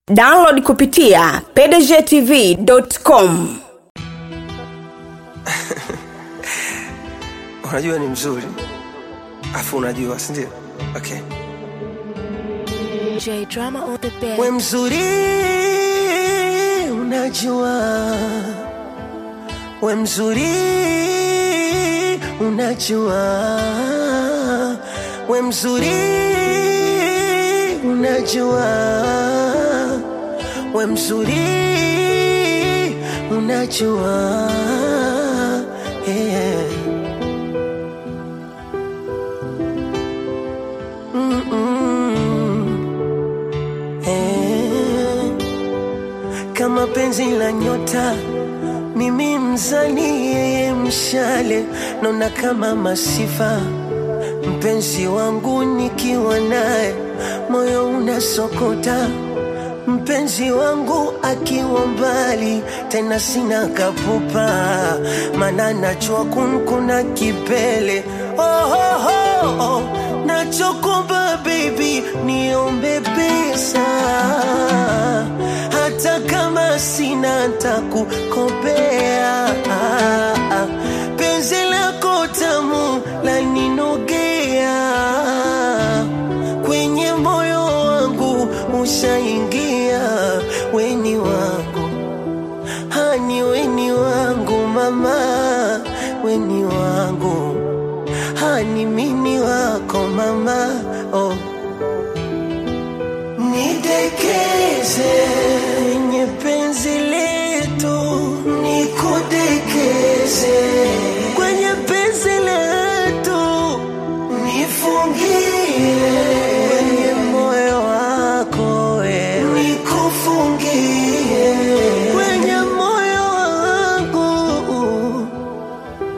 download kupitia pdgtv.com unajua ni mzuri afu unajua sindio okay. J drama on the bed. we mzuri unajua we mzuri unajua we mzuri unajua we mzuri unajua yeah. Eh, kama penzi la nyota mimi mzani yeye mshale naona kama masifa mpenzi wangu nikiwa naye moyo unasokota mpenzi wangu akiwa mbali tena sina kapupa mana najua kunkuna kipele oh, oh, oh, oh. nachokomba baby niombe pesa hata kama sina ntakukopea penzi lako tamu laninogea kwenye moyo wangu ushaingia weni wangu hani weni wangu mama weni wangu hani mini wako mama oh. nidekeze kwenye penzi letu nikudekeze kwenye penzi letu nifungie kwenye moyo wako wewe nikufungie